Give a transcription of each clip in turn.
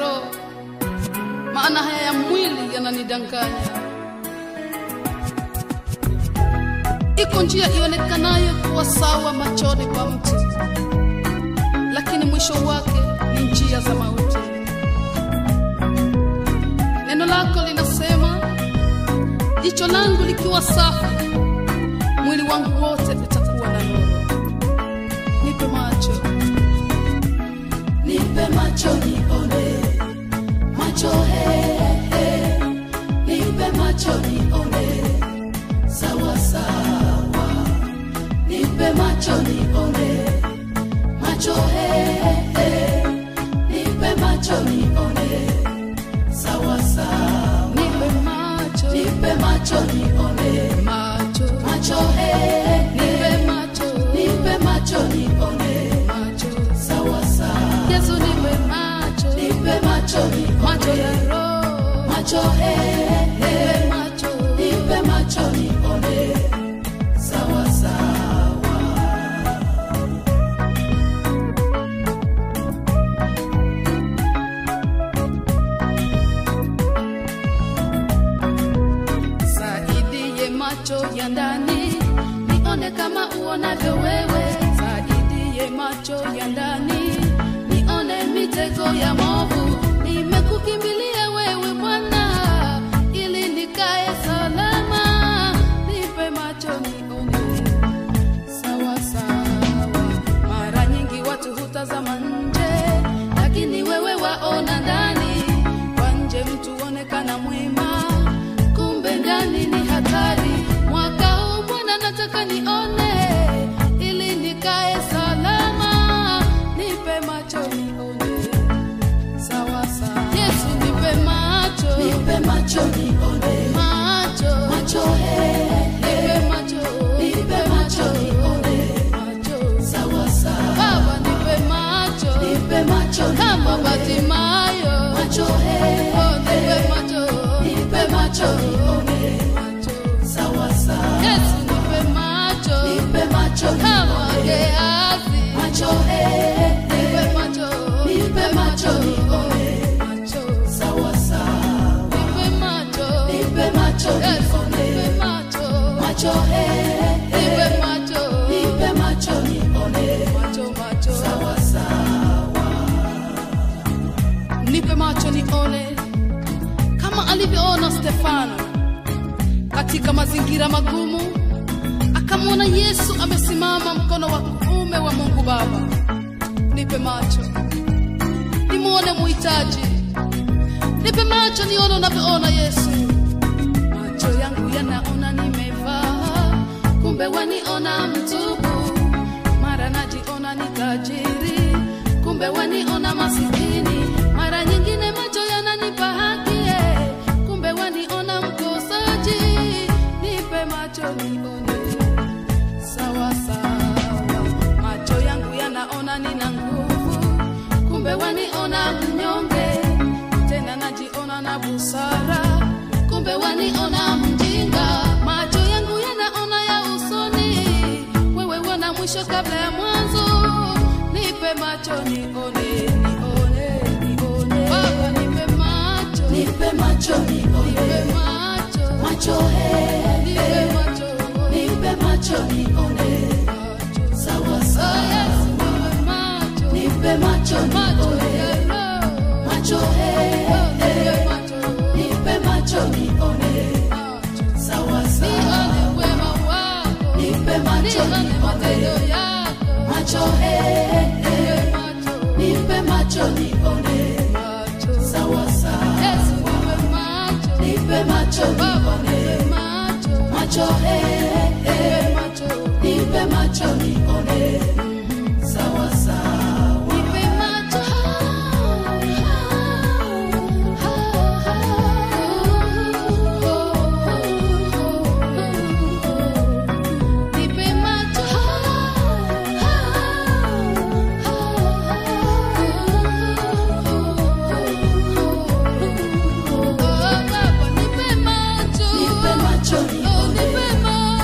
roho, maana haya ya mwili yananidanganya. Iko njia ionekanayo kuwa sawa machoni pa mtu, lakini mwisho wake ni njia za mauti. Neno lako linasema, jicho langu likiwa safi, mwili wangu wote utakuwa na nuru. Nipe macho, nipe macho nione macho he, he. nipe macho nione sawa sawa nipe macho nione macho he, he. nipe macho nione sawa sawa nipe macho, nipe macho nione macho, macho he, nipe he. macho, nipe macho nione macho. sawa sawa Yesu nipe macho, nipe macho nione macho ya roho, macho he, he. nipe macho, nipe macho nione sawa sawa saidie macho ya ndani, nione kama uonavyo wewe. Saidie macho ya ndani, nione mitego ya movu. Nimekukimbilia wewe Bwana, ili nikae salama. Nipe macho nione sawa sawa. Mara nyingi watu hutazama nje, lakini wewe waona ndani. Kwa nje mtu onekana mwema, kumbe ndani ni hatari. Mwaka huu Bwana nataka nione, ili nikae salama. Nipe macho nione sawa sawa. Yesu nipe macho, nipe macho nione macho, macho he, he. nipe macho, nipe macho nione macho. sawa sawa Baba nipe macho nipe macho kama nione Batimayo, macho he, oh nipe he. macho, nipe macho nione macho. sawa sawa Yesu nipe macho nipe macho kama nione Gehazi, macho he, he. nipe macho, nipe macho nione macho, sawa sawa nipe macho, nipe macho Yesu nione nipe macho, macho he, he. nipe macho, nipe macho nione macho, macho. sawa sawa nipe macho nione kama alivyoona Stefano katika mazingira magumu, akamwona Yesu amesimama mkono wa kuume wa Mungu Baba. Nipe macho nimwone muhitaji, nipe macho nione unavyoona Yesu. Macho yangu yanaona nimevaa, kumbe waniona mtupu. Mara najiona ni tajiri, kumbe waniona masikini. Mara nyingine macho yananipa haki, eh, kumbe waniona mkosaji. Nipe macho nione sawa sawa. Macho yangu yanaona nina nguvu, kumbe waniona mnyonge. Tena najiona na busara, kumbe waniona mjinga. Macho yangu yanaona ya usoni, wewe wana mwisho kabla ya mwanzo. Nipe macho nione, nione, nione. Baba nipe macho, nipe macho nione nipe macho, macho he, nipe he. macho, nipe macho nione macho. sawa Oh, sawa yes, nipe macho, nipe macho macho nione ya roho. macho he, Oh, he. nipe macho, nipe macho nione macho. sawa sawa Nione wema wako, nipe macho nione matendo nione yako. macho he, he. Nipe macho, nipe macho nione macho. sawa sawa Yesu nipe macho, nipe macho Baba nione nipe macho, macho he, he. nipe macho, nipe macho nione sawa sawa nipe macho. Nipe macho. Oh, Baba, nipe macho. nipe macho Oh, nione nipe macho.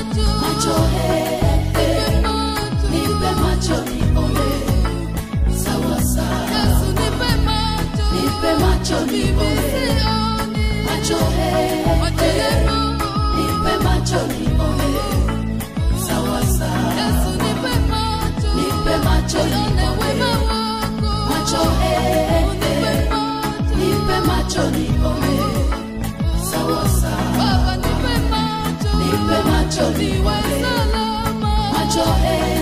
macho nione, macho he, he, nipe macho nione, sawa sawa, nipe macho nione, macho he, he, nipe macho nione, sawa sawa, nipe macho nione, macho he,